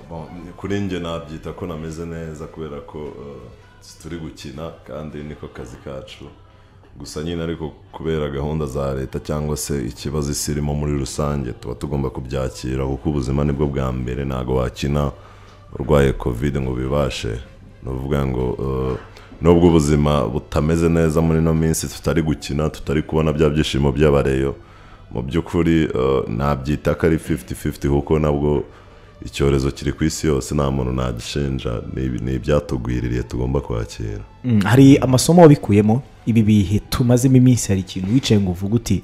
Bon, kuri njye nabyita ko nameze neza kubera ko eh, turi gukina kandi niko kazi kacu gusa nyine ariko kubera gahunda za leta cyangwa se ikibazo isi irimo muri rusange tuba tugomba kubyakira kuko ubuzima nibwo bwa mbere ntabwo wakina urwaye kovide ngo ubibashe ni ukuvuga ngo eh, nubwo ubuzima butameze neza muri ino minsi tutari gukina tutari kubona bya byishimo by'abareyo mu by'ukuri eh, nabyita ko ari 50-50 kuko nabwo icyorezo kiri ku isi yose nta muntu nagishinja Ni- ni ibyatugwiririye tugomba kwakira Mm, hari amasomo wabikuyemo ibi bihe tumazemo iminsi hari ikintu wicaye ngo uvuge uti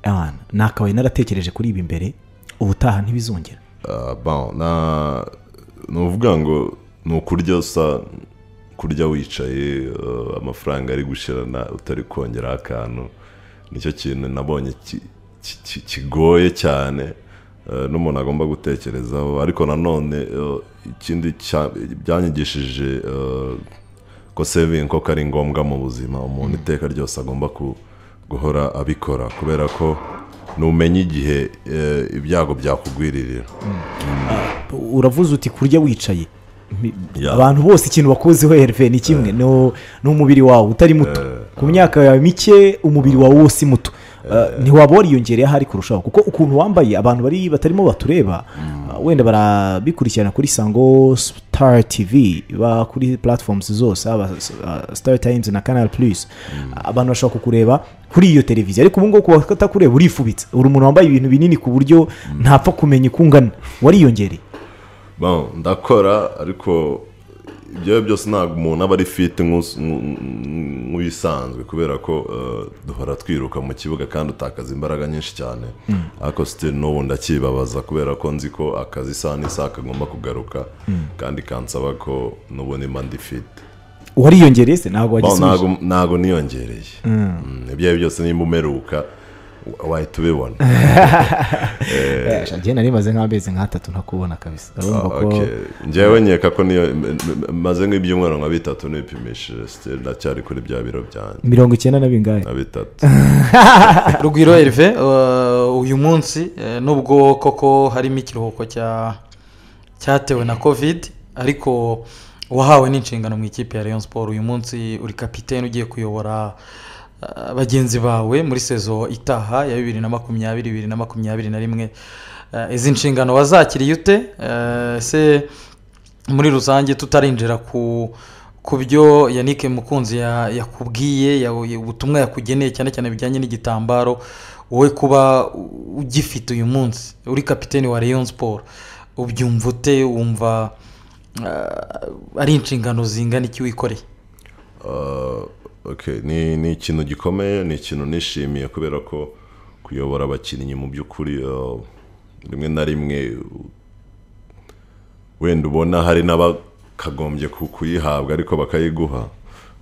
"Ah, nakabaye naratekereje kuri ibi mbere ubutaha ntibizongera Ah, bon, na ni ukuvuga ngo ni ukurya usa kurya wicaye eh, amafaranga ari gushirana utari kongeraho akantu nicyo kintu nabonye ki- ki- ki- kigoye cyane eh, n'umuntu agomba gutekerezaho ariko nanone eh, ikindi cya- byanyigishije eh, ko sevingi koko ari ngombwa mu buzima umuntu iteka ryose agomba ku- guhora abikora kubera ko numenya igihe eh, ibyago byakugwiririra uravuze uti kurya wicaye Mi- Yeah. abantu bose ikintu bakuziho herve ni kimwe no- n'umubiri wawe utari muto ku myaka yawe mike umubiri wawe wose muto Ah, ntiwaba wariyongereye ahari kurushaho kuko ukuntu wambaye abantu bari batarimo batureba ah, wenda barabikurikirana kuri sango sitari tivi ba kuri puratifomuzi zose haba sitari tayimuzi na kanari purisi abantu bashobora kukureba kuri iyo televiziyo ariko ubu ngubu ku batakureba urifubitse uri umuntu wambaye ibintu binini ku buryo ntapfa kumenya uko ungana wariyongereye Bon, ndakora ariko ibyo ari byo byose ntabwo umuntu aba ari fiti nk'us- nk'u- nk'u- nk'uyisanzwe kubera ko eh, duhora twiruka mu kibuga kandi utakaza imbaraga nyinshi cyane ariko sitiri n'ubu ndakibabaza kubera ko nzi ko akazi isaha n'isaha kagomba kugaruka kandi kansaba ko n'ubundi mba ndi fiti wariyongereye se ntabwo Bon, wagisubije ntabwo ntabwo niyongereye Mm, ibyo ari byo byose nimba umeruka wa- wahita ubibona Eh, sha, njye nari maze nk'amezi nk'atatu ntakubona kabisa urumva ko Okay. njyewe nkeka ko niyo m- m- maze nk'ibyumweru nka bitatu nipimishije siteri ndacyari kuri bya biro byanjye mirongo icyenda na bingahe na bitatu rugwiro herve uyu munsi eh, nubwo koko harimo ikiruhuko cya cyatewe na covid ariko wahawe n'inshingano mu ikipe ya leon sport uyu munsi uri kapitene ugiye kuyobora eh, bagenzi bawe muri sezo itaha ya bibiri na makumyabiri bibiri na makumyabiri na rimwe Eh, izi nshingano wazakiriye ute Eh, se muri rusange tutarinjira ku ku byo yannick mukunzi ya- yakubwiye ya- ubutumwa yakugeneye cyane cyane bijyanye n'igitambaro wowe kuba u- ugifite uyu munsi uri kapitene wa leon siporo ubyumva ute wumva ah, ari inshingano zingana iki wikoreye Uh, okay. ni, ni ikintu gikomeye ni ikintu nishimiye kubera ko kuyobora abakinnyi mu by'ukuri uh, rimwe na rimwe uh, wenda ubona hari n'abakagombye ku- kuyihabwa ariko bakayiguha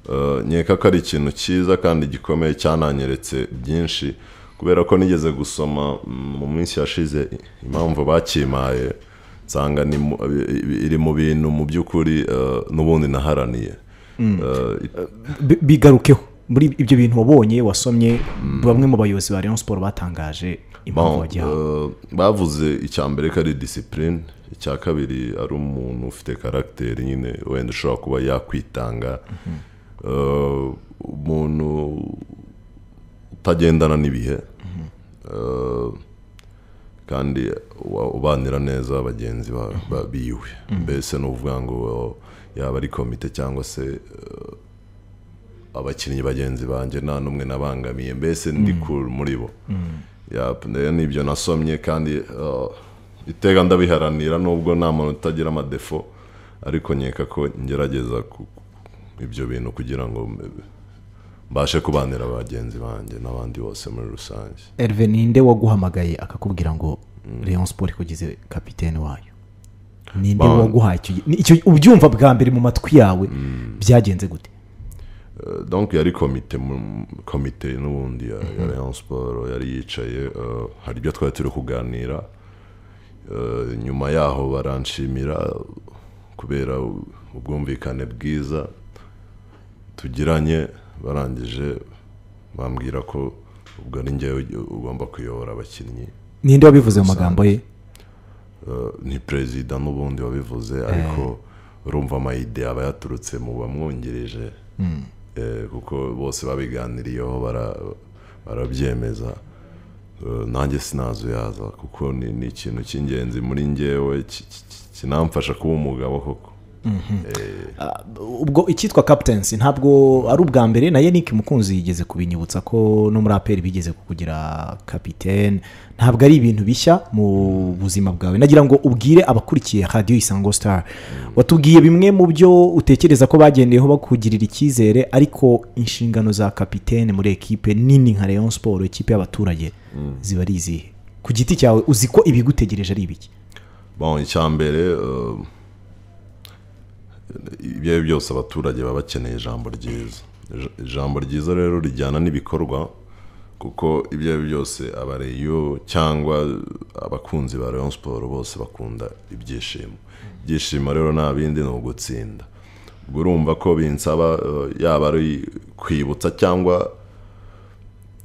Uh, nkeka ko ari ikintu cyiza kandi gikomeye cyananyeretse byinshi kubera ko nigeze gusoma mm, mu minsi yashize impamvu bakimaye nsanga ni mu- iri mu bintu mu by'ukuri uh, n'ubundi naharaniye Uh, it- Bi- bigarukeho muri ibyo bintu wabonye wasomye bamwe mu bayobozi ba Rayon Sport batangaje impamvu Bon, wagihawe euh, bavuze icya mbere ko ari disipurine icya kabiri ari umuntu ufite karagiteri nyine wenda ushobora kuba yakwitanga Euh, umuntu utagendana n'ibihe Euh, kandi uba- ubanira neza bagenzi ba- ba- biwe mbese ni ukuvuga ngo euh, yaba ari komite cyangwa se euh, abakinnyi bagenzi banjye nta n'umwe nabangamiye mbese ndi cool muri bo Yap, rero ni ibyo nasomye kandi uh, iteka ndabiharanira nubwo nta muntu utagira amadefo ariko nkeka ko ngerageza ku- ibyo bintu kugira ngo mbe- mbashe kubanira bagenzi banjye n'abandi bose muri rusange Herve ninde waguhamagaye akakubwira ngo Rayon Sport ikugize kapitene wayo ninde Ba- waguhaye icyo gi- ni- icyo ubyumva bwa mbere mu matwi yawe byagenze gute Uh, donc yari komite mu- komite n'ubundi ya, ya Rayon Sport yari yicaye uh, hari ibyo twari turi kuganira Uh, nyuma yaho baranshimira uh, kubera u- ubwumvikane bwiza tugiranye barangije bambwira ko ubwo ari njyewe ugomba kuyobora abakinnyi ninde wabivuze mu magambo ye eh, ni perezida n'ubundi wabivuze ariko urumva amayide aba yaturutse mu bamwungereje Eh, kuko bose babiganiriyeho bara- barabyemeza Eh, nanjye sinazuyaza kuko ni ni ikintu cy'ingenzi muri ngewe ki- ki- ki- kinamfasha kuba umugabo koko Eh, ubwo icyitwa captaincy ntabwo ari ubwa mbere na Yannick mukunzi yigeze kubinyibutsa ko no muri aperi bigeze kugira kapitene ntabwo ari ibintu bishya mu buzima bwawe nagira ngo ubwire abakurikiye radiyo isango sitari watubwiye bimwe mu byo utekereza ko bagendeyeho bakugirira icyizere ariko inshingano za kapitene muri ekipe nini nka leon siporo ekipe y'abaturage ziba ari izihe ku giti cyawe uzi ko ibigutegereje ari ibiki bon icya mbere eh, ibyo ari byo byose abaturage baba bakeneye ijambo ryiza Ija- ijambo ryiza rero rijyana n'ibikorwa kuko ibyo ari byo byose abareyo cyangwa abakunzi ba Rayon siporo bose bakunda ibyishimo ibyishimo rero nta bindi ni ugutsinda ubwo urumva ko binsaba eh, yaba ari kwibutsa cyangwa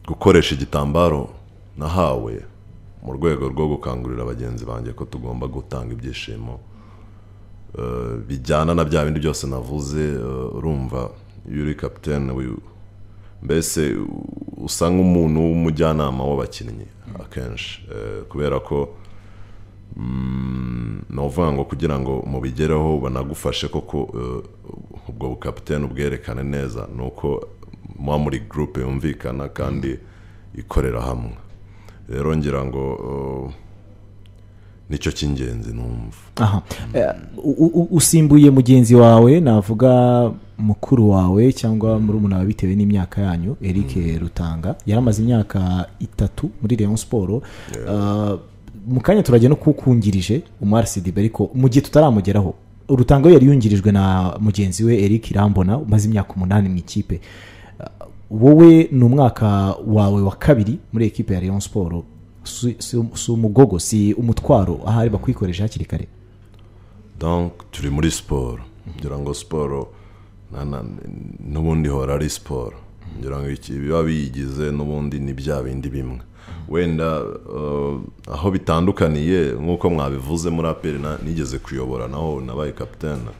gukoresha igitambaro nahawe mu rwego rwo gukangurira bagenzi banjye ko tugomba gutanga ibyishimo eh, bijyana na bya bindi byose navuze eh, urumva iyo uri kapitene wi- mbese u- usa nk'umuntu w'umujyanama w'abakinnyi akenshi eh, kubera ko ni ukuvuga ngo kugira ngo mubigereho banagufashe koko eh, ubwo bukapitene ubwerekane neza ni uko muba muri gurupe yumvikana kandi ikorera hamwe rero ngira ngo eh, nicyo cy'ingenzi numva aha Eh, u- u- usimbuye mugenzi wawe navuga mukuru wawe cyangwa murumuna wawe bitewe n'imyaka yanyu eric rutanga yaramaze imyaka itatu muri leon siporo Ah, mu kanya turajya no kukungirije umarisidib ariko mu gihe tutaramugeraho rutanga we yari yungirijwe na mugenzi we eric irambona umaze imyaka umunani mu ikipe Ah, wowe ni umwaka wawe wa kabiri muri ekipe ya leon siporo si si umugogo si umutwaro ahari bakwikoresha hakiri kare donc turi muri siporo ngira ngo siporo na- na- n'ubundi ihora ari siporo ngira ngo iki- biba biyigize n'ubundi ni bya bindi bimwe wenda eh, aho bitandukaniye nk'uko mwabivuze muri aperi na- nigeze kuyobora naho nabaye kapitene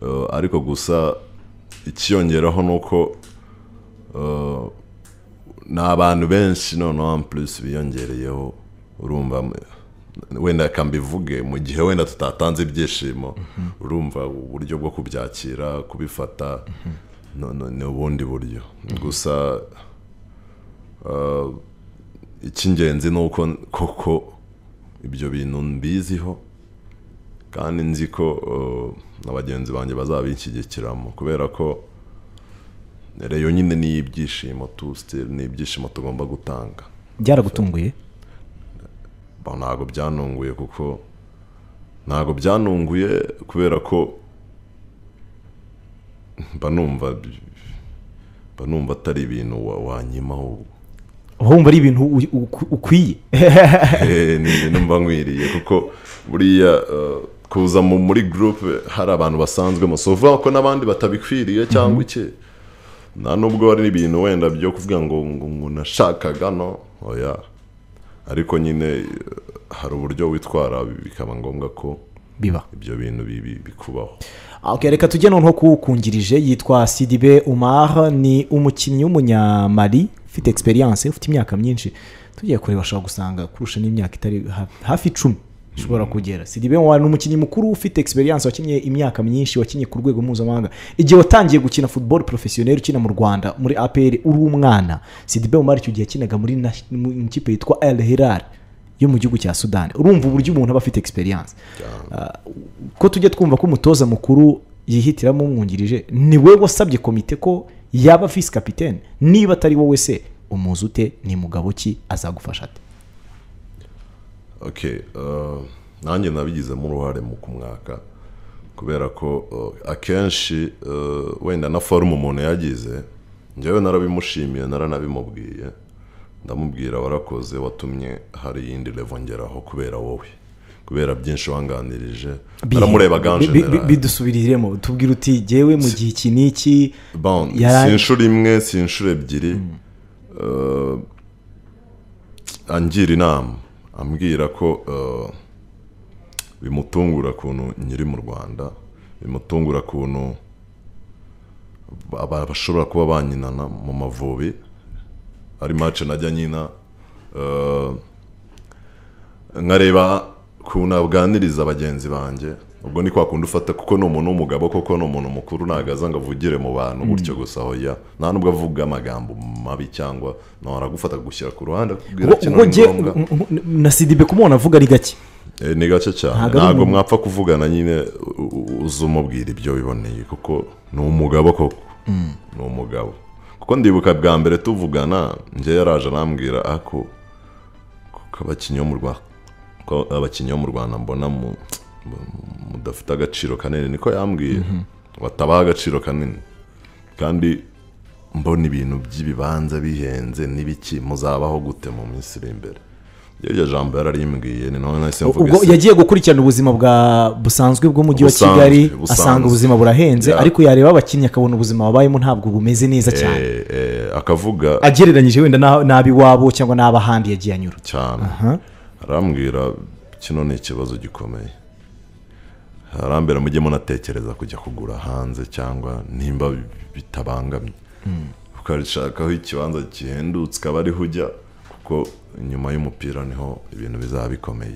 Eh, ariko gusa ikiyongeraho ni uko eh, ni abantu benshi noneho en plus biyongereyeho urumva m- wenda reka mbivuge mu gihe wenda tutatanze ibyishimo urumva uburyo bwo kubyakira kubifata no- no- ni ubundi buryo gusa eh, icy'ingenzi ni uko koko ibyo bintu mbiziho kandi nzi ko eh, na bagenzi banjye bazabinshyigikiramo kubera ko reyo nyine ni ibyishimo tu sitiri ni ibyishimo tugomba gutanga byaragutunguye Ba- ntabwo byanunguye kuko ntabwo byanunguye kubera ko mba numva mba numva atari ibintu wa- wanyimaho ubu wumva ari ibintu u- u- ukwiye Eh, ni ibintu mba nkwiriye kuko buriya eh, kuza mu- muri gurupe hari abantu basanzwemo si uvuga ko n'abandi batabikwiriye cyangwa iki nta nubwo hari ibintu wenda byo kuvuga ngo ngo ngo nashakaga no oya ariko nyine eh, hari uburyo witwara bikaba ngombwa ko biba ibyo bintu bi- bi- bikubaho Ah, okay, reka tujye noneho kuwukungirije yitwa sidibe umar ni umukinnyi w'umunyamali ufite experience ufite imyaka myinshi tugiye kureba ashobora gusanga kurusha n'imyaka itari ha- hafi icumi ishobora kugera sidibe umar ni umukinnyi mukuru ufite experience wakinnye imyaka myinshi wakinnye ku rwego mpuzamahanga igihe watangiye gukina football professionnel ukina mu rwanda muri apr uri umwana sidibe umar icyo gihe yakinaga muri nas- mu mu ikipe yitwa el hilal yo mu gihugu cya sudani urumva uburyo umuntu aba afite experience ko tujya twumva ko umutoza mukuru yihitiramo umwungirije ni we wasabye komite ko yaba visi kapitene niba atari wowe se umuzi ute ni mugabo ki azagufasha ate okay eh, nanjye nabigizemo uruhare mu kumwaka kubera ko eh, akenshi eh, wenda na forume umuntu yagize njyewe narabimushimiye naranabimubwiye ndamubwira warakoze watumye hari iyindi levo ngeraho kubera wowe kubera byinshi wanganirije naramurebaga Bi- bi- bi- general bidusubiriremo tubwira uti jyewe mu gihe iki n'iki bon Yara- si inshuro imwe si inshuro ebyiri eh, angira inama ambwira ko eh, bimutungura ukuntu nyiri mu rwanda bimutungura ukuntu aba- bashobora kuba banyinana mu mavubi ari mace najya nyina eh, nkareba ukuntu abwaniriza bagenzi banjye ubwo ni kwa kundi ufata kuko ni umuntu w'umugabo koko ni umuntu mukuru ntabwo aza ngo avugire mu bantu gutyo gusa hoya nta nubwo avuga amagambo mabi cyangwa nawe aragufata akagushyira ku ruhande akakubwira ubwo kino ubwo ni njye ngombwa. na sidibe kumubona avuga ari gake Eh, ni gake cyane Ntabwo ari ntabwo umuntu. mwapfa kuvugana nyine u- u- uza umubwira ibyo biboneye kuko ni umugabo koko ni umugabo kuko ndibuka bwa mbere tuvugana njye yaraje arambwira ako kuko abakinnyi bo mu Rwa- ko abakinnyi bo mu rwanda mbona mu- mu- mudafite agaciro kanini niko yambwiye batabaha agaciro kanini kandi mbona ibintu by'ibibanza bihenze n'ibiki muzabaho gute mu minsi iri imbere iryo jambo yararimbwiye ni nawe nahise mvuga ubwo ese- yagiye gukurikirana ubuzima bwa busanzwe bw'umujyi wa Busanzwe, kigali busanzwe. asanga ubuzima burahenze Yeah. ariko yareba abakinnyi akabona ubuzima babayemo ntabwo bumeze neza cyane eh, eh, akavuga agereranyije wenda n'aho- n'ab'iwabo cyangwa n'ab'ahandi yagiye anyura cyane arambwira kino ni ikibazo gikomeye arambwira mujye munatekereza kujya kugura hanze cyangwa nimba bi- bitabangamye ukashakaho ikibanza gihendutse ukaba ariho ujya kuko nyuma y'umupira niho ibintu bizaba bikomeye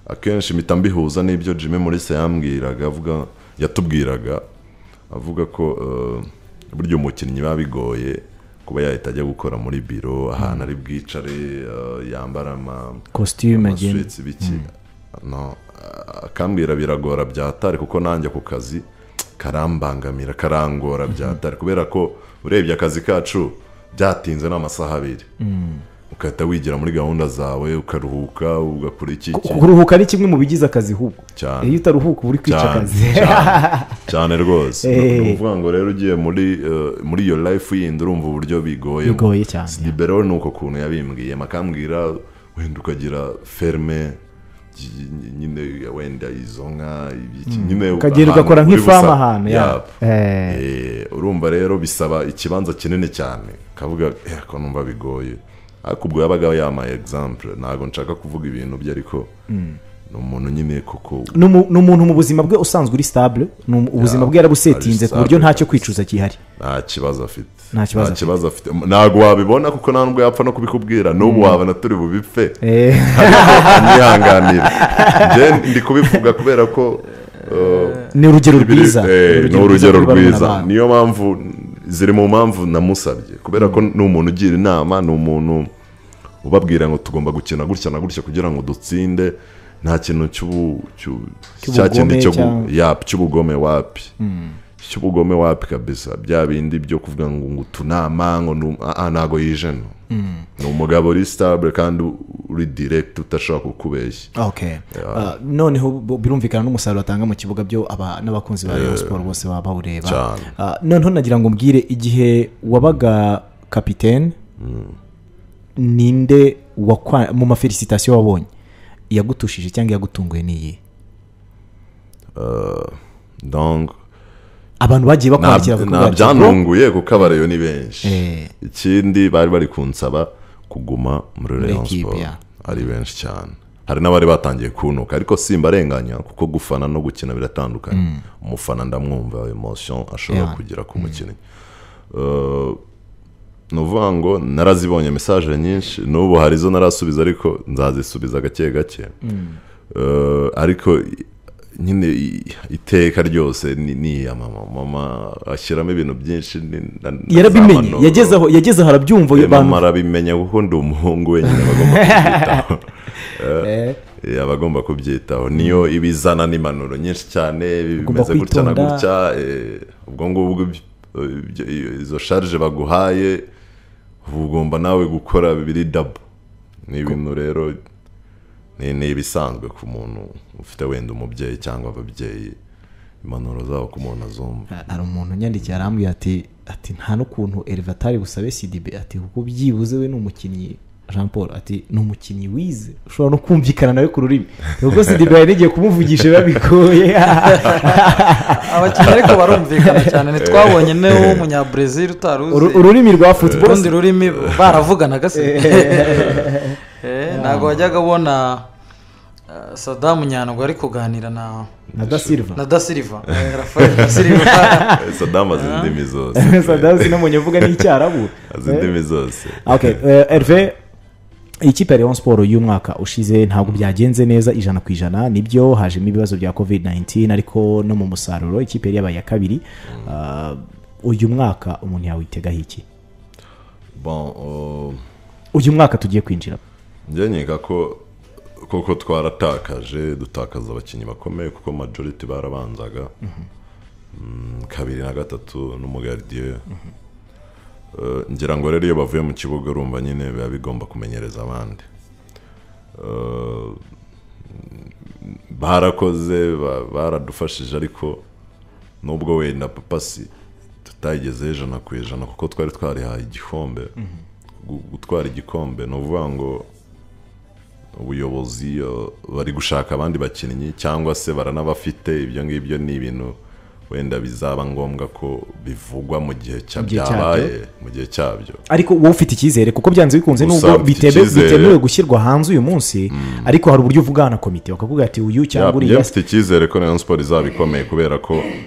akenshi mpita mbihuza n'ibyo jimmy mulisa yambwiraga avuga yatubwiraga avuga ko eh, burya umukinnyi biba bigoye kuba yahita ajya gukora muri biro ahantu ari bwicare eh, yambara ama kositime agenda amaswitsi biki no akambwira biragora byatare kuko nanjye ako kazi karambangamira karangora byatare kubera ko urebye akazi kacu byatinze n'amasaha abiri ugahita wigira muri gahunda zawe ukaruhuka ugakora iki iki kuruhuka ni kimwe mu bigize akazi hubwo Cyane. iyo utaruhuka uba uri kwica cyane akazi cyane, cyane rwose Eh. ni ukuvuga ngo rero ugiye muri eh, muri iyo life yindi urumva uburyo bigoye bigoye cyane libero ni uko kuntu yabimbwiye makambwira wenda ukagira ferme gy- nyine wenda izo nka ibiki, nyine ahantu ukagenda ugakora uri nk'ifamu busa- ahantu, ya. Yap. Eh. Eh, urumva rero bisaba ikibanza kinini cyane kavuga ko numva bigoye ariko ubwo yabaga yamaye example ntabwo nshaka kuvuga ibintu bye ariko ni umuntu nyine koko ni umu- ni umuntu mu buzima bwe usanzwe uri sitabule ni umu- ubuzima bwe yarabusetinze ku buryo stable. ntacyo kwicuza gihari nta kibazo afite Nta kibazo afite. afite ntabwo wabibona kuko nta nubwo yapfa no kubikubwira n'ubu wabona turi bubipfe Eh, nihanganira njye ndi kubivuga kubera ko eh, ni urugero ibiri- rwiza eh, ni urugero rwiza rw'abana rwiza bawe. niyo mpamvu ziri mu mpamvu namusabye kubera ko ni umuntu ugira inama ni umuntu ubabwira ngo tugomba gukina gutya na gutya kugira ngo dutsinde nta kintu cy'ubu- cy'u- cya Cy'ubugome kindi cyo gu- cyangwa- ya, cy'ubugome wapi cy'ubugome wapi kabisa bya bindi byo kuvuga ngo ngo utunama ngo nu- ah, ah, ntago yijena ni umugabo uri sitabure kandi uri direkiti utashobora kukubeshya Okay. Uh, noneho bu- birumvikana n'umusaruro atanga mu kibuga byo aba- n'abakunzi ba rayon siporo bose baba bawureba cyane. Uh, noneho nagira ngo mbwire igihe wabaga kapitene ninde wakwa- mu mafelisitasiyo wabonye iyagutushije cyangwa iyagutunguye niyi Eh, donc abantu bagiye bakwandikira Nta- nta byantunguye kuko abareyo ni benshi Eh. ikindi bari bari kunsaba kuguma muri rayon ekipe, siporo ya. ari benshi cyane hari n'abari batangiye kuntuka ariko simbarenganya kuko gufana no gukina biratandukanye umufana ndamwumva emotion ashobora Yeah. kugira ku mukinnyi Eh, ni ukuvuga ngo narazibonye mesaje nyinshi n'ubu hari izo narasubiza ariko nzazisubiza gake gake Eh, ariko i- nyine i- iteka ryose ni- ni iya mama mama ashyiramo ibintu byinshi ni- na- na za yarabimenye manoro. yageze aho yageze aho arabyumva Eh, abantu mama arabimenya kuko ndi umuhungu wenyine bagomba kubyitaho Eh, eh, abagomba kubyitaho niyo ibizana n'impanuro nyinshi cyane Ugomba bimeze gutya na kwitonda. gutya eh, ubwo ngubwo iby- ibyo- iyo- izo sharije baguhaye uba ugomba nawe gukora bibiri dabo ni ibintu rero ni ni ibisanzwe ku muntu ufite wenda umubyeyi cyangwa ababyeyi impanuro zabo ku muntu azumva hari umuntu unyandikiye arambwira ati ati nta n'ukuntu Elva atari busabe sidibe ati kuko byibuze we ni umukinnyi jean paul ati ni umukinnyi wize ushobora no kumvikana nawe ku rurimi ubwo sidibe yari igiye kumuvugisha biba bigoye abakinnyi ariko barumvikana cyane ntitwabonye n'umunyabrezil utari uzi Uru- ururimi rwa football urundi rurimi baravuganaga se Eh, ntabwo wajyaga ubona eh, sadamu nyandwi ari kuganira na na dasiriva na dasiriva Eh, rafael dasiriva sadamu azi indimi zose sadamu sinamunya uvuga n'icyarabu azi indimi zose okay eh, herve ikipe ya leon siporo y'umwaka ushize ntabwo byagenze neza ijana ku ijana nibyo hajemo ibibazo bya covid 19 ariko no mu musaruro ikipe yari yabaye iya kabiri Ah, uyu mwaka umuntu yawitegaho iki Bon, uh, uyu mwaka tugiye kwinjira njye nkeka ko koko twaratakaje dutakaza abakinnyi bakomeye kuko majority barabanzaga Mm, kabiri na gatatu n'umugardiye Eh, ngira ngo rero iyo bavuye mu kibuga urumva nyine biba bigomba kumenyereza abandi Eh, barakoze ba- baradufashije ariko nubwo wenda papasi tutayigezeho ijana ku ijana kuko twari twarihaye igikombe Gu- gutwara igikombe ni ukuvuga ngo ubuyobozi uh, bari gushaka abandi bakinnyi cyangwa se baranabafite ibyo ngibyo ni ibintu wenda bizaba ngombwa ko bivugwa mu gihe cya- Mu gihe cyabyo. byabaye mu gihe cyabyo ariko wowe ufite icyizere kuko byanze bikunze Gusa nubwo mfite bitebe- icyizere. bitemewe gushyirwa hanze uyu munsi ariko hari uburyo uvugana na komite bakavuga ati uyu cyangwa Ya- uriya njye mfite icyizere ko rayon siporo izaba ikomeye kubera ko eh,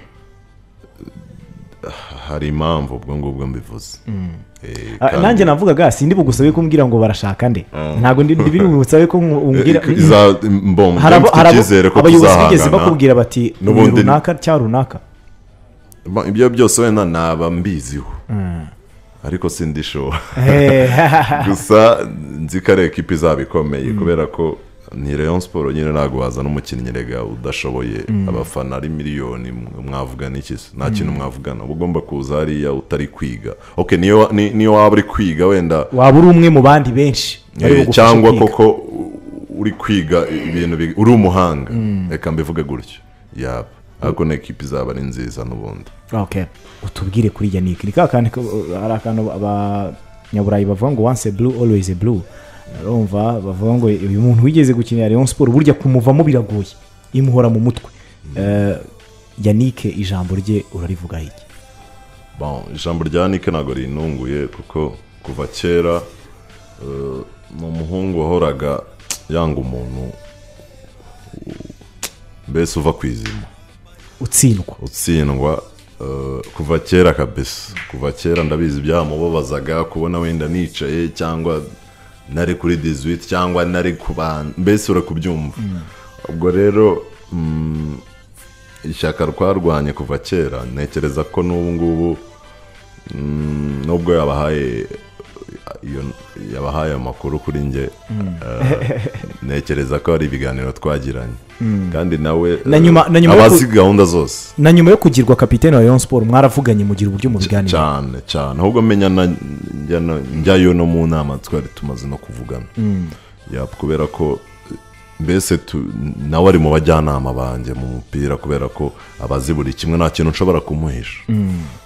hari impamvu ubwo ngubwo mbivuze Eh, Ah, kandi nanjye navugaga sindi bugusabe kumbwira ngo barashaka nde ntabwo ndi ndi biri bugusabe ko umbwira eh, iza- mbom- njye Hari abo- mfite hari abo- icyizere ko abayobozi bigeze tuzahangana bakubwira bati uyu N'ubundi- runaka cyangwa runaka Ba- ibyo byose wenda naba mbiziho ariko sindishobora Eh, gusa nzi ko ari ekipa izaba ikomeye kubera ko ni rayon siporo nyine ntabwo wazana umukinnyi rega udashoboye abafana ari miliyoni mw- mwavugana iki se? nta kintu mwavugana uba ugomba kuza hariya utari kwiga ok niyo ni- niyo waba uri kwiga wenda waba uri umwe mu bandi benshi bari eh, bugufashe cyangwa kwiga. koko u- uri kwiga ibintu bi- uri umuhanga reka mbivuge gutyo yaba ariko ni ekipa izaba ari nziza n'ubundi Okay. utubwire kuri yannick ni ka kantu ko- hari akantu abanyaburayi bavuga ngo once a blue always a blue urumva bavuga ngo uyu muntu wigeze gukinira rayon siporo burya kumuvamo biragoye imuhora mu mutwe Eh, yannick ijambo rye urarivugaho iki Bon, ijambo rya nike ntabwo rinunguye kuko kuva kera eh, ni umuhungu wahoraga yanga umuntu mbese uva ku izima utsindwa utsindwa eh, kuva kera kabisa kuva kera ndabizi byamubabazaga kubona wenda nicaye cyangwa nari kuri dizuwiti cyangwa nari ku bantu mbese uri kubyumva ubwo rero mm, ishyaka twarwanye kuva kera ntekereza ko n'ubu ngubu mm, nubwo yabahaye iyo- yabahaye amakuru kuri njye eh, ntekereza ko hari ibiganiro twagiranye kandi nawe Na nyuma- na eh, nyuma yo ku- abazi gahunda zose na nyuma yo kugirwa kapitene wa rayon siporo mwaravuganye mugira uburyo mu biganiro cyane cyane ahubwo menya na- njya no- njyayo no mu nama twari tumaze no kuvugana Ya, kubera ko eh, mbese tu- nawe ari mu bajyanama banjye mu mupira kubera ko abazi buri kimwe nta kintu nshobora kumuhisha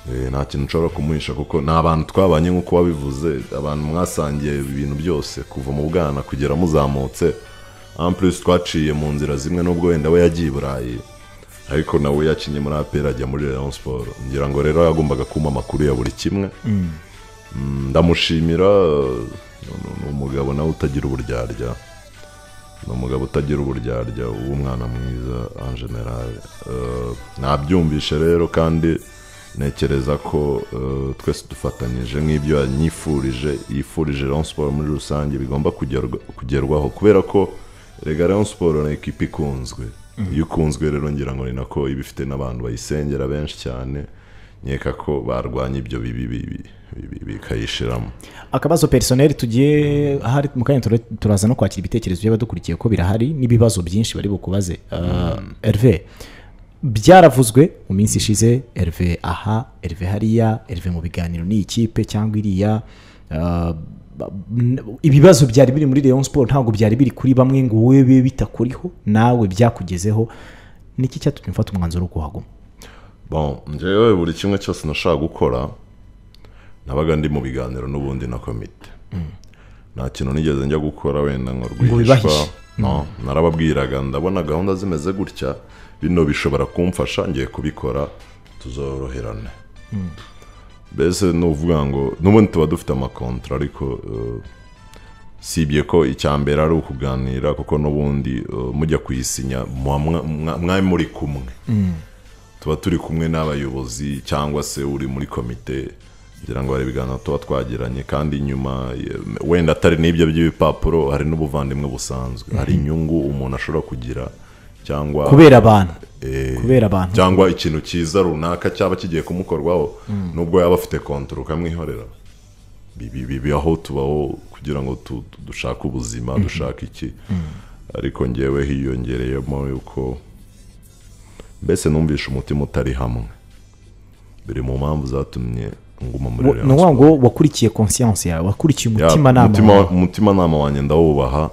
Eh, nta kintu nshobora kumuhisha kuko ni abantu twabanye nk'uko wabivuze abantu mwasangiye ibintu byose kuva mu bwana kugera muzamutse ampurisi twaciye mu nzira zimwe n'ubwo wenda we yagiye i burayi ariko nawe yakinnye muri apera ajya muri rayon siporo ngira ngo rero yagombaga kumpa amakuru ya buri kimwe Mm, ndamushimira eh, ni- ni umugabo nawe utagira uburyarya ni umugabo utagira uburyarya w'umwana mwiza en general Eh, nabyumvishe rero kandi ntekereza ko eh, twese dufatanyije nk'ibyo yanyifurije yifurije rayon siporo muri rusange bigomba kugerwa- kugerwaho kubera ko rega rayon siporo ni ekipa ikunzwe iyo ikunzwe rero ngira ngo ni nako iba ifite n'abantu bayisengera benshi cyane nkeka ko barwanya ibyo bibi bibi- bibi bikayishiramo akabazo personel tugiye ahari mu kanya tura- turaza no kwakira ibitekerezo by'abadukurikiye ko birahari n'ibibazo byinshi bari bukubaze herve byaravuzwe mu minsi ishize herve aha herve hariya herve mu biganiro n'iyi kipe cyangwa iriya Ah, ba- n- ibibazo byari biri muri rayon siporo ntabwo byari biri kuri bamwe ngo wowe bibe bitakuriho nawe byakugezeho niki cyatumye ufata umwanzuro wo kuhaguma bon njyewe buri kimwe cyose nashaka gukora nabaga ndi mu biganiro n'ubundi na komite nta kintu nigeze njya gukora wenda ngo rwihishwa bibahishe. no narababwiraga ndabona gahunda zimeze gutya bino bishobora kumfasha ngiye kubikora tuzoroherane mbese ni ukuvuga ngo n'ubundi tuba dufite amakontra ariko eh, sibye ko icya mbere ari ukuganira kuko n'ubundi uh, mujya kuyisinya muba mwa- mwa- mwari muri kumwe tuba turi kumwe n'abayobozi cyangwa se uri muri komite kugira ngo hari ibiganiro tuba twagiranye kandi nyuma ye- wenda atari n'ibyo by'ibipapuro hari n'ubuvandimwe busanzwe hari inyungu umuntu ashobora kugira cyangwa kubera abantu eh, kubera abantu cyangwa ikintu cyiza runaka cyaba kigiye kumukorwaho nubwo yaba afite kontoro ukamwihorera Bi- bi- bibaho tubaho kugira ngo tu- tu- dushake ubuzima dushake iki ariko ngewe hiyongereyemo yuko mbese numvishe umutima utari hamwe biri mu mpamvu zatumye nguma muri ni ukuvuga ngo wakurikiye conscience yawe wakurikiye Ya, umutimanama umutima- wawe umutimanama wanjye ndawubaha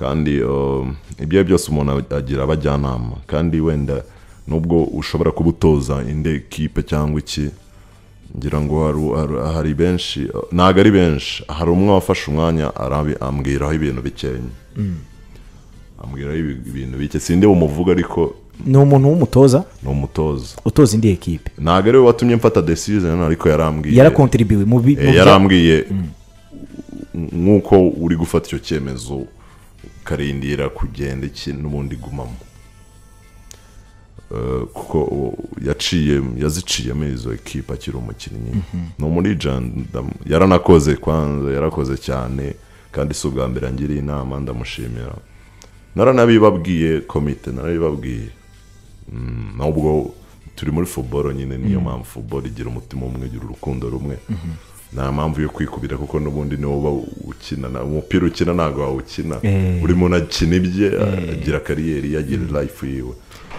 kandi um, ibyo ari byo byose umuntu ag- agira abajyanama kandi wenda nubwo ushobora kuba utoza indi kipe cyangwa iki ngira ngo haru- haru- hari benshi uh, ntabwo ari benshi hari umwe wafashe umwanya arabi- ambwiraho ibintu bikenya ambwiraho ibi- ibintu bike sindi bumuvuga ariko ni umuntu w'umutoza ni umutoza utoza indi ekipe ntabwo ari we watumye mfata decision ariko yarambwiye yarakontribuywe mu bi- mu Eh, bya- yarambwiye nk'uko uri gufata icyo cyemezo ukarindira kugenda iki n'ubundi gumamo Eh, kuko o- yaciye yaziciyemo izo ekipa akiri umukinnyi ni muri jandam yaranakoze kwanza yarakoze cyane kandi si ubwa mbere angiriye inama ndamushimira naranabibabwiye komite narabibabwiye Mm, nubwo turi muri football nyine niyo mpamvu football igira umutima umwe igira urukundo rumwe nta mpamvu yo kwikubira kuko n'ubundi niwo uba ukina na- umupira ukina ntabwo wawukina Eh. buri muntu akina ibye agira kariyeri ye agira life yiwe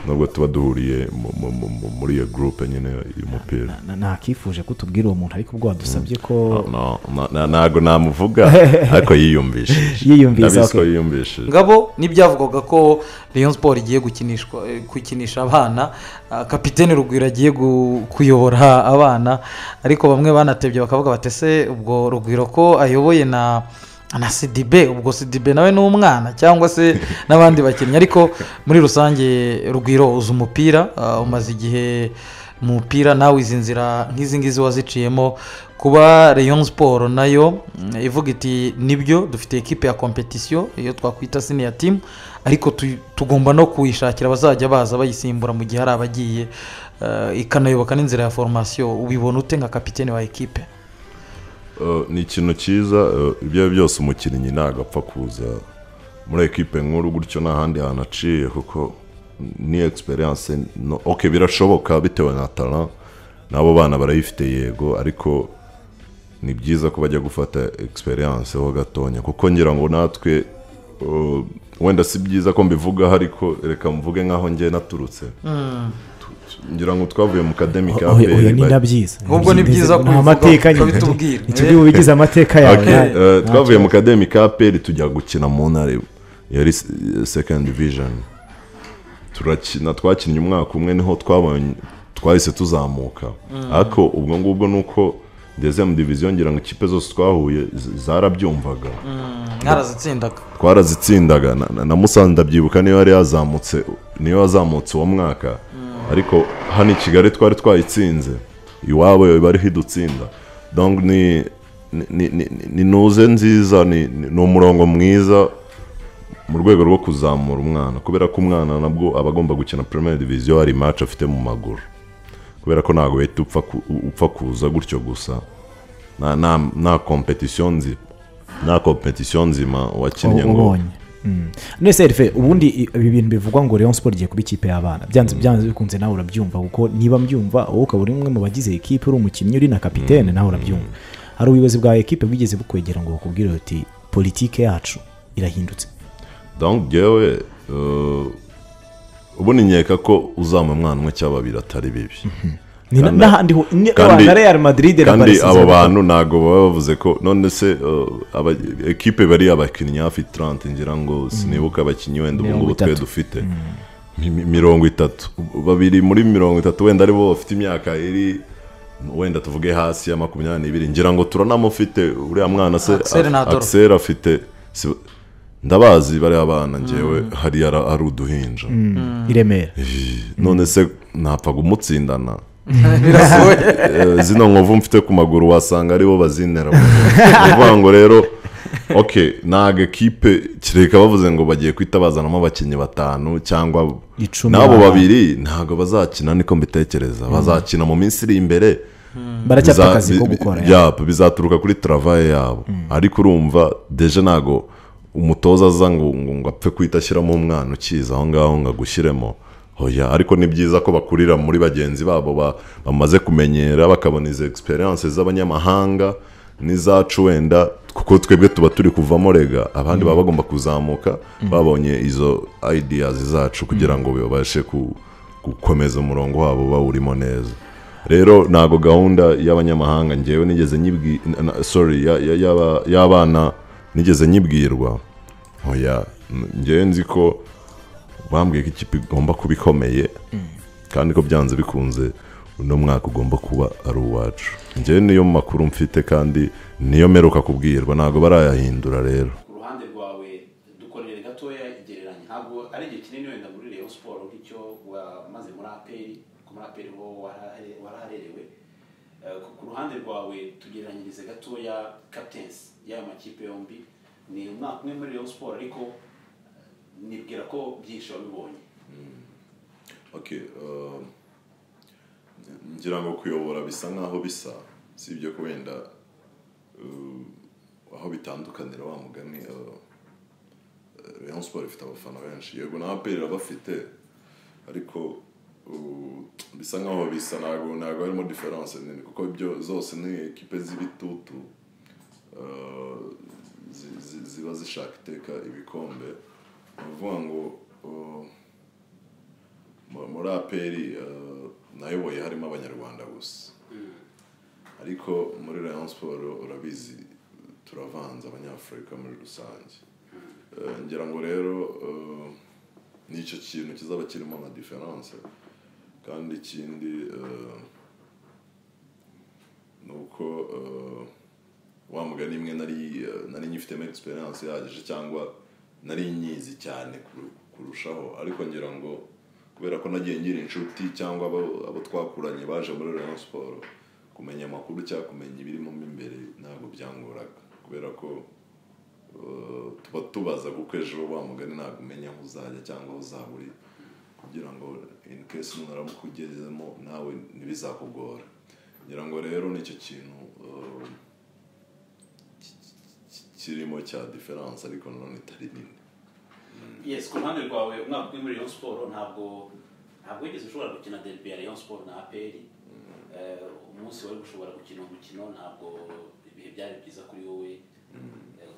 nubwo tuba duhuriye mu- mu- mu- mu- muri iyo groupe nyine y'umupira Na- nakifuje ko tubwira uwo muntu ariko ubwo wadusabye ko No, no, na- ntabwo namuvuga ariko yiyumvishije Yiyumvise, Ndabizi ko okay. yiyumvishije ngabo nibyavugaga ko Rayon Sport igiye gukinishwa eh, gukinisha abana ah, kapitene Rugwiro agiye gu- kuyobora abana ariko bamwe banatebye bakavuga bati ese ubwo Rugwiro ko ayoboye na na sidibe ubwo sidibe nawe ni umwana cyangwa se n'abandi bakinnyi ariko muri rusange Rugwiro uzi umupira ah, umaze igihe umupira nawe izi nzira nk'izi ngizi waziciyemo kuba Rayon Sport nayo mm, ivuga iti nibyo dufite ekipe ya kompetisiyo iyo twakwita siniya timu ariko tu- tugomba no kuyishakira abazajya baza bayisimbura mu gihe hari abagiye eh, ikanayoboka n'inzira ya formasiyo ubibona ute nka kapitene wa ekipe Uh, ni ikintu cyiza uh, ibyo ari byo byose umukinnyi ntabwo apfa kuza muri ekipe nkuru gutyo nta handi hantu aciye kuko ni egisperiyanse no, ok birashoboka bitewe na tara n'abo bana barayifite yego ariko ni byiza ko bajya gufata egisperiyanse ho gatonya kuko ngira ngo natwe uh, wenda si byiza ko mbivugaho ariko reka mvuge nk'aho njye naturutse Tu- ngira ngo twavuye mu kademi ka oya oya APR, ni bari- nabyiza Ahubwo ni byiza Ni kubivuga, amateka ukabitubwira. nyine turi bubigize amateka yawe Okay, nawe. eh, twavuye mu kademi ka peri tujya gukina mu ntare yari s- second division turakina twakinnye umwaka umwe niho twabonye twahise tuzamuka ariko ubwo ngubwo ni uko ngeze mu diviziyo ngira ngo ikipe zose twahuye z- zarabyumvaga mwarazitsindaga twarazitsindaga na- na- na musanze ndabyibuka niyo yari yazamutse niyo yazamutse uwo mwaka ariko hano i kigali twari twayitsinze iwabo yo bariho idutsinda donc ni ni- ni- ni- ni nuze nziza ni ni- ni umurongo mwiza mu rwego rwo kuzamura umwana kubera ko umwana nabwo aba agomba gukina premier division hari match afite mu maguru kubera ko ntabwo uhita upfa ku- upfa kuza gutyo gusa nta nta nta competition nzima nta competition nzima wakinnye ngo ubonye Mm. none se rfe ubundi i- ibi bintu bivugwa ngo Rayon Sport igiye kuba ikipe y'abana byanze byanze bikunze nawe urabyumva kuko niba mbyumva wowe ukaba uri umwe mu bagize ekipe uri umukinnyi uri na kapitene nawe urabyumva hari ubuyobozi bwa ekipe bwigeze bukwegera ngo bakubwire uti politike yacu irahindutse donc njyewe eh, ubundi nkeka ko uzampa umwana umwe cyangwa babiri atari bibi Ni na- Kandi- n'ahandi ho ni- kandi- abantu na Real Madrid na kandi Barcelona- abo bantu ntabwo baba bavuze ko none se eh, aba- ekipe bari abakinnyi hafi 30 ngira ngo sinibuka abakinnyi wenda ubu Mirongo ngubu twe itatu. dufite Mi- mi- mirongo itatu babiri muri mirongo itatu wenda ari bo bafite imyaka iri wenda tuvuge hasi ya makumyabiri n'ibiri ngira ngo turanamufite uriya mwana se Axel Nadolo. Axel afite si- ndabazi bariya bana ngewe hariya ara- ari uduhinja Mm, i Remera none se napfa kumutsindana birasohoye Eh, zino nkovu mfite ku maguru wasanga aribo bazinera ni ukuvuga ngo rero ok ntabwo ekipe kireka bavuze ngo bagiye guhita bazanamo abakinnyi batanu cyangwa Icumi. n'abo babiri ntabwo bazakina niko mbitekereza bazakina mu minsi iri imbere baracyafite biza- akazi ko bi- gukora bi- yap, bizaturuka kuri travaye yabo ariko urumva deje ntabwo umutoza aza ngo ngo- ngo apfe kuhita ashyiramo umwana ukiza aho ngaho ngo agushyiremo oya ariko ni byiza ko bakurira muri bagenzi babo ba- bamaze kumenyera bakabona izo egisperiyanse z'abanyamahanga n'izacu wenda kuko twebwe tuba turi kuvamo rega abandi baba bagomba kuzamuka babonye izo ideas zacu kugira ngo babashe ku- gukomeza umurongo wabo bawurimo neza rero ntabwo gahunda y'abanyamahanga ngewe nigeze nyibwi na- sorry ya- ya- y'aba- y'abana nigeze nyibwirwa oya n- ngewe nzi ko bambwiye ko ikipe igomba kuba ikomeye kandi ko byanze bikunze uno mwaka ugomba kuba ari uwacu ngewe niyo makuru mfite kandi niyo meruka kubwirwa ntabwo barayahindura rero ku ruhande rwawe dukorere gatoya igereranya ntabwo ari igihe kinini wenda muri reyo siporo nk'icyo wamaze muri aperi kuko muri aperi ho warahere- waraharerewe Eh, ku- ku ruhande rwawe tugereranyirize gatoya captains y'ayo makipe yombi ni umwaka umwe muri reyo siporo ariko eh, nibwira ko byinshi wabibonye okay uh, ngira ngo kuyobora bisa nkaho bisa si ibyo ko wenda uh, aho bitandukanira wa mugani uh, uh, Rayon Sport ifite abafana benshi yego na APR irabafite ariko uh, bisa nkaho bisa ntabwo ntabwo harimo diferanse nini kuko ibyo zose ni ekipe z'ibitutu uh, zi- zi- ziba zishaka iteka ibikombe ni ukuvuga ngo uh, mu- muri aperi eh, nayoboye harimo abanyarwanda gusa ariko muri rayon siporo urabizi turavanze abanyafurika muri rusange Eh, ngira ngo rero eh, nicyo kintu kizaba kirimo amadiferanse kandi ikindi eh, ni uko eh, wa mugani imwe nari eh, nari nyifitemo egisperiyanse ihagije cyangwa nari nyizi cyane kuru- kurushaho ariko ngira ngo kubera ko nagiye ngira inshuti cyangwa abo abo twakuranye baje muri Rayon siporo kumenya amakuru cyangwa kumenya ibirimo mo imbere ntabwo byangoraga kubera ko eh, tuba tubaza kuko ejo wa mugani ntabwo umenya aho uzajya cyangwa aho uzahurira kugira ngo in case mwaramukugezemo nawe ntibizakugora ngira ngo rero nicyo kintu eh, kirimo cya diferanse ariko nanone itari nini yes ku ruhande rwawe umwaka umwe muri Rayon Sport ntabwo ntabwo wigeze ushobora gukina derby ya Rayon Sport na APR Eh, umunsi wari gushobora gukina umukino ntabwo ibihe byari byiza kuri wowe Eh,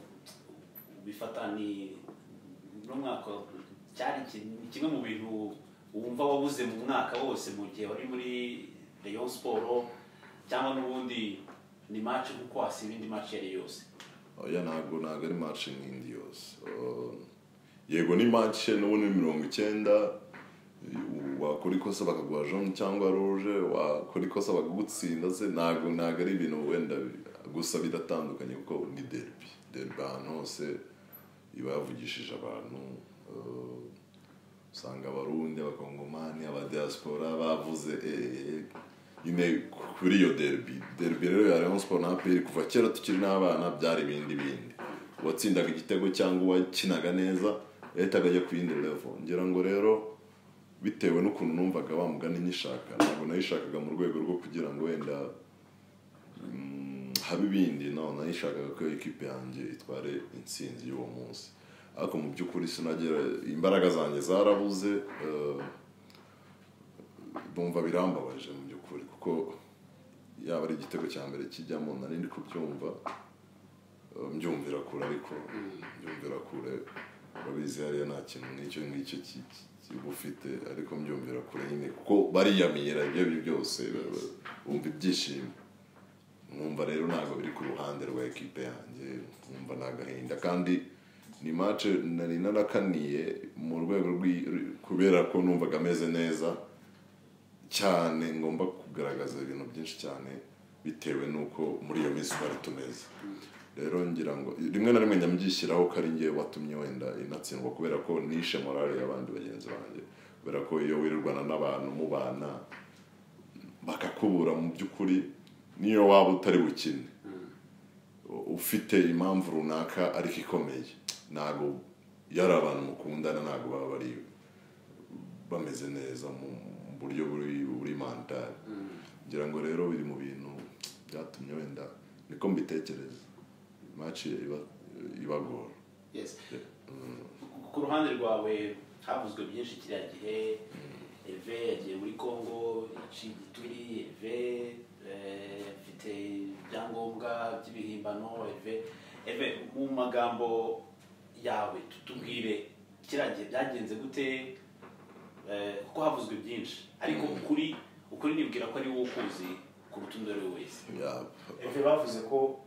ubifata ni n'umwaka cyari iki- ni kimwe mu bintu wumva wabuze mu mwaka wose mu gihe wari muri Rayon Sport cyangwa n'ubundi ni match kuko wasiba indi match iyo ari yo yose oya ntabwo ntabwo ari mace nk'indi yose Uh, yego ni mace n'ubundi ni mirongo icyenda wakora ikosa bakaguha jone cyangwa ruje wakora ikosa bakagutsinda se ntabwo ntabwo ari ibintu wenda bi- gusa bidatandukanye kuko ni derby derby ahantu hose iba yavugishije abantu uh, usanga abarundi abakongomani abadiyasipora bavuze eh, nyine kuri iyo derbi derbi rero ya rayon sport na aperi kuva kera tukiri n'abana byari ibindi bindi uwatsindaga igitego cyangwa uwakinaga neza leta akajya ku yindi levo ngira ngo rero bitewe n'ukuntu numvaga bamugana nyishaka ntabwo nayishakaga mu rwego rwo kugira ngo wenda mm, habe ibindi no nayishakaga ko ekipe yanjye itware intsinzi y'uwo munsi ariko mu by'ukuri sinagera imbaraga zanjye zarabuze eh, bumva birambabaje mu by'ukuri kuko yaba ari igitego cya mbere kijyamo nari ndi kubyumva eh, mbyumvira kure ariko mbyumvira kure urabizi hariya nta kintu nk'icyo ngicyo ki- ki- kiba ufite ariko mbyumvira kure nyine kuko bariyamira ibyo ari byo byose ba- ba- bumva ibyishimo nkumva rero ntabwo biri ku ruhande rwa ekipe yanjye nkumva ni agahinda kandi ni mace nari narakaniye mu rwego rw'i- kubera ko numvaga ameze neza cyane ngomba kugaragaza ibintu byinshi cyane bitewe n'uko muri iyo minsi twari tumeze rero ngira ngo rimwe na rimwe nyamubyishyiraho ko ari ngewe watumye wenda inatsindwa kubera ko nishe morale y'abandi bagenzi banjye kubera ko iyo wirirwana n'abantu mubana bakakubura mu by'ukuri niyo waba utari bukine ufite impamvu runaka ariko ikomeye ntabwo yari abantu mukundana ntabwo baba bari bameze neza mu mu buryo buri buri mantari ngira ngo rero biri mu bintu byatumye wenda niko mbitekereza maci iba- ibagora Yes. Ku- ku ruhande rwawe havuzwe byinshi kiriya gihe eve yagiye muri congo yaciye igituri eve eh, afite ibyangombwa by'ibihimbano eve eve mu magambo yawe tutubwire kiriya gihe byagenze gute Eh, kuko havuzwe byinshi ariko ukuri ukuri nibwira ko ari wowe ukuzi kuruta undi uwo ari we wese eve bavuze ko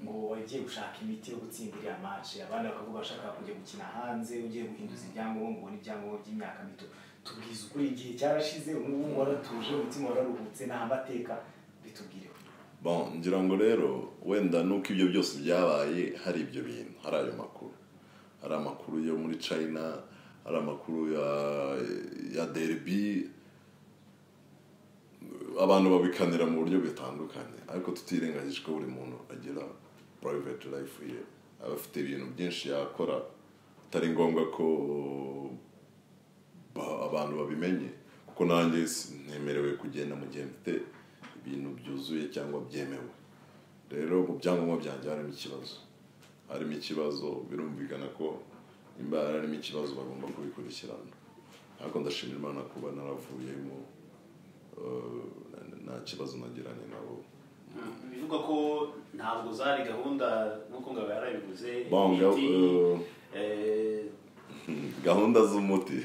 ngo wagiye gushaka imiti yo gutsindira iriya mace abandi bakavuga bashaka kujya gukina hanze ugiye guhinduza ibyangombwa ubona ibyangombwa by'imyaka mito tubwize ukuri igihe cyarashize ubu ngubu waratuje umutima wararuhutse nta mateka bitubwireho Bon, ngira ngo rero wenda nuko ibyo byose byabaye hari ibyo bintu hari ayo makuru hari amakuru yo muri china hari amakuru ya, ya derby abantu babikanira mu buryo butandukanye ariko tutirengagije ko buri muntu agira private life ye aba afite ibintu byinshi yakora atari ngombwa ko ba- abantu babimenye kuko nanjye si- ntemerewe kugenda mu gihe mfite ibintu byuzuye cyangwa byemewe rero mu byangombwa byanjye harimo ikibazo harimo ikibazo birumvikana ko nimba harimo ikibazo bagomba kubikurikirana ariko ndashimira imana kuba naravuyemo eh, nta- nta kibazo nagiranye nabo bivugwa ko ntabwo zari gahunda nk'uko ngabo yarabivuze Banga, ibiti, eh, eh, gahunda z'umuti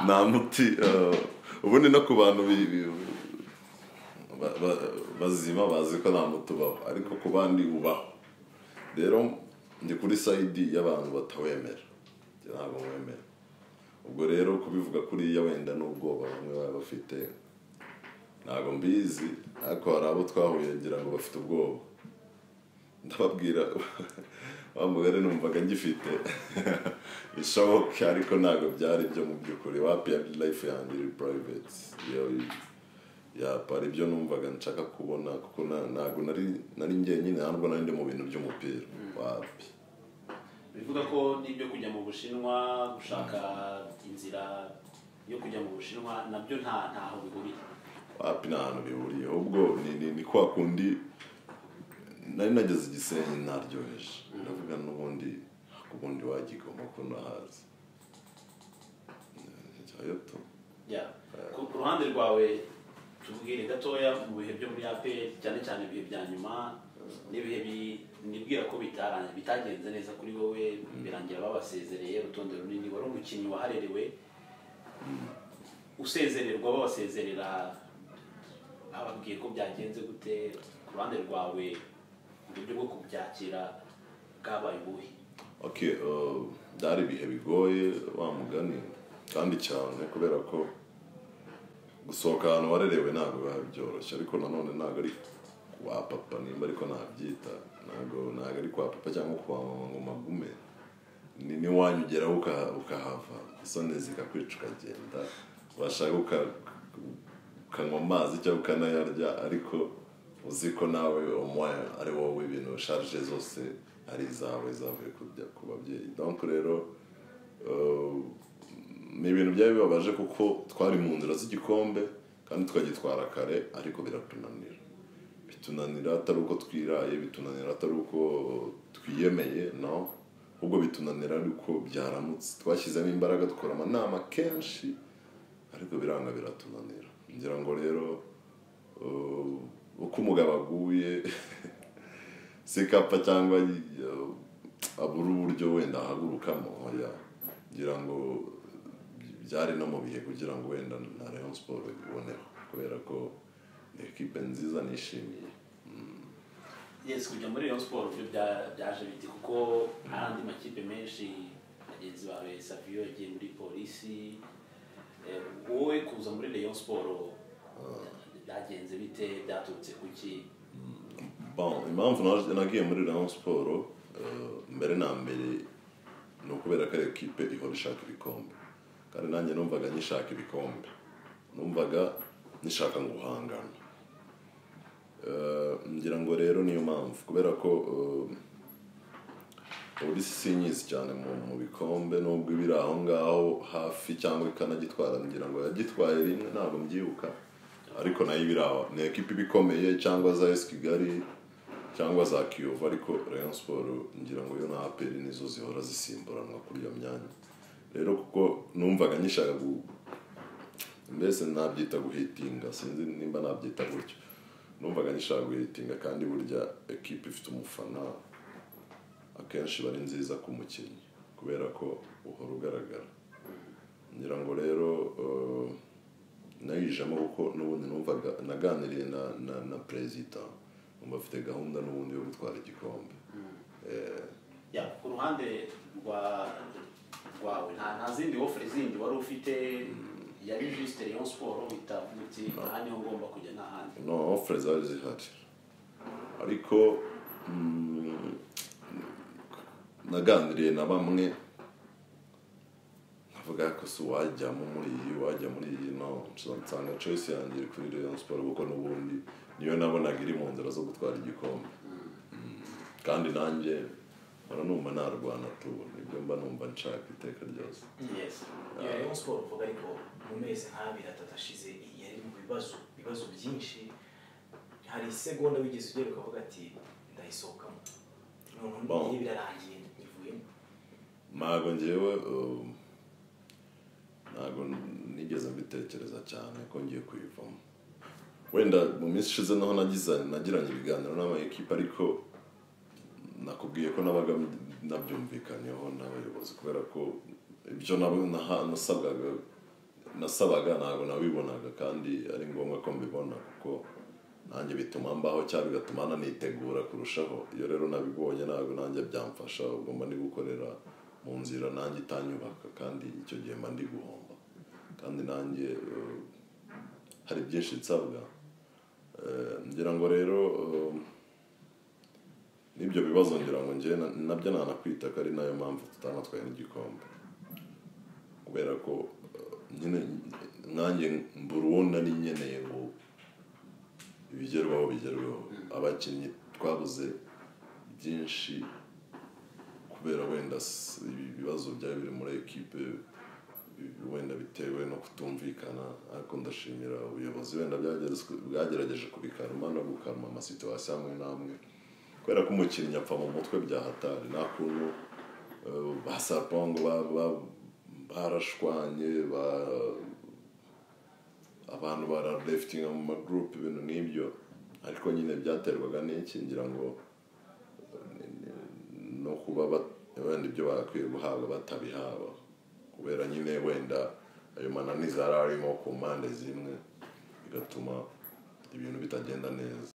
nta muti eh, ubundi no ku bantu bi- bi- ba- ba- bazima bazi ko nta muti ubaho ariko ku bandi ubaho rero ndi kuri sayidi y'abantu batawemera Njye ntabwo wemera ubwo rero kubivuga kuriya wenda n'ubwoba bamwe baba bafite ntabwo mbizi ariko hari abo twahuye ngira ngo bafite ubwoba ndababwira wa mugore numvaga ngifite bishoboka ariko ntabwo byari byo mu by'ukuri wapi ya life yanjye iri private yo yapa ari byo numvaga nshaka kubona kuko na- ntabwo nari nari njyenyine ntabwo nari ndi mu bintu by'umupira wapi bivuga ko n'ibyo kujya mu bushinwa gushaka inzira yo kujya mu bushinwa nabyo nta ntaho bihuriye wapi nta hantu bihuriye ahubwo ni, ni, ni kwa kundi nari nageze igisenyi ntaryoheje ndavuga n'ubundi ubundi wajya igoma ko ntahazi Eh, ayo tu. Ya. ku ku ruhande rwawe tubwire gatoya mu bihe byo muri aperi cyane cyane ibihe bya nyuma n'ibihe bi- nibwira ko bitara- bitagenze neza kuri wowe birangira babasezereye urutonde runini wari umukinnyi waharerewe usezererwa babasezerera bababwiye ko byagenze gute ku ruhande rwawe uburyo bwo kubyakira bwabaye ubuhe okay uh, byari ibihe bigoye wa mugani kandi cyane kubera ko gusohoka ahantu warerewe ntabwo biba byoroshye ariko nanone ntabwo ari kwa papa nimba ariko nabyita ntabwo ntabwo ari kwa papa cyangwa kwa mama ngo magume ni n'iwanyu ugeraho uka- ukahava isoni zikakwica ukagenda washaka uka- ukanywa amazi cyangwa ukanayarya ariko uzi ko nawe umwanya ari wowe ibintu sharije zose ari izawe zavuye kujya ku babyeyi donc rero eh, ni ibintu byari bibabaje kuko twari mu nzira z'igikombe kandi tukagitwara kare ariko biratunanira bitunanira atari uko twiraye bitunanira atari uko twiyemeye no ahubwo bitunanira ari uko byaramutse twashyizemo imbaraga dukora amanama kenshi ariko biranga biratunanira ngira ngo rero uh, uko umugabo aguye sikapa cyangwa uh, abura uburyo wenda ahagurukamo oya ngira ngo byari no mu bihe kugira ngo wenda na Rayon Sport iboneho kubera ko ni ekipe nziza nishimiye yes kujya muri Rayon Sport byo bya- byaje biti kuko hari andi makipe menshi bagenzi bawe Savio yagiye muri polisi Eh, wowe kuza muri Rayon Sport byagenze bite byaturutse kuki bon impamvu naje- nagiye muri Rayon Sport eh, mbere na mbere ni ukubera ko ari ekipe ihora ishaka ibikombe kandi nanjye numvaga nyishaka ibikombe numvaga nishaka guhangana Eh, ngira ngo rero niyo mpamvu kubera ko eh, ubu si nyizi cyane mu mu bikombe nubwo ibiri aho ngaho hafi cyangwa ikanagitwara ngira ngo yagitwaye rimwe ntabwo mbyibuka ariko nayo ibiri aho ni ekipa iba ikomeye cyangwa za esi kigali cyangwa za kiyovu ariko rayon siporo ngira ngo yo na aperi nizo zihora zisimburanwa kuri iyo myanya rero kuko numvaga nyishaka gu- mbese nabyita guhitinga sinzi nimba nabyita gutyo numvaga nishaka guhitinga kandi burya ekipa ifite umufana akenshi iba ari nziza ku mukinnyi kubera ko uhora ugaragara ngira ngo rero eh, nayijemo kuko n'ubundi numvaga naganiriye na na, na perezida numva afite gahunda n'ubundi yo gutwara igikombe Eh, ya ku ruhande rwa rwawe nta nta zindi wofure zindi wari ufite yari jisite leon siporo uhita uti aha niho ngomba kujya n'ahandi no ofure zari zihari ariko mm, naganiriye na bamwe navuga ko si uwajyamo muri iyi wajya muri iyi no nsanga choice yanjye iri kuri Rayon Sport kuko n'ubundi niyo nabonaga iri mu nzira zo gutwara igikombe Mm, kandi nanjye mpora numva narwana tu nibyo mba numva nshaka iteka ryose yes iyo rayon siporo uvuga ariko mu mezi nk'abiri atatu ashize yari mu bibazo ibibazo byinshi hari isegonda wigeze ugera ukavuga ati ndayisohokamo Bon. noneho birarangiye nyivuyemo ntabwo ngewe um, ntabwo nigeze mbitekereza cyane ko ngiye kuyivamo wenda mu minsi ishize naho nagize- nagiranye ibiganiro n'amayikipe ariko nakubwiye ko nabaga nabyumvikanyeho n'abayobozi kubera ko ibyo nabo naha- nasabwaga nasabaga ntabwo nabibonaga kandi ari ngombwa ko mbibona kuko nanjye bituma mbaho cyangwa bigatuma nanitegura kurushaho iyo rero nabibonye ntabwo nanjye byamfasha ubwo mba ndi gukorera mu nzira nanjye itanyubaka kandi icyo gihe mba ndi guhomba kandi nanjye eh, hari byinshi nsabwa Eh, ngira ngo rero eh, n'ibyo bibazo ngira ngo njye na- nabyo nanakwita ko ari nayo mpamvu tutanatwaye n'igikombe kubera ko eh, nyine nanjye mburubona ni nkeneye ngo ibigerwaho bigerweho abakinnyi twabuze byinshi kubera wenda s- ibibazo byari biri muri ekipe bi- wenda bitewe no kutumvikana ariko ndashimira ubuyobozi wenda byagerezwe- bwagerageje kubikaruma no gukaruma amasituwasiyo amwe n'amwe kubera ko umukinnyi apfa mu mutwe bya hatari nta kuntu eh, ba sarpongo ba- ba- barashwanye ba- abantu baralefitinga mu magurupe ibintu nk'ibyo ariko nyine byaterwaga n'iki ngira ngo eh, no kuba bat- wenda ibyo bakwiye guhabwa batabihaba kubera nyine wenda ayo mananiza yari arimo ku mpande zimwe bigatuma ibintu bitagenda neza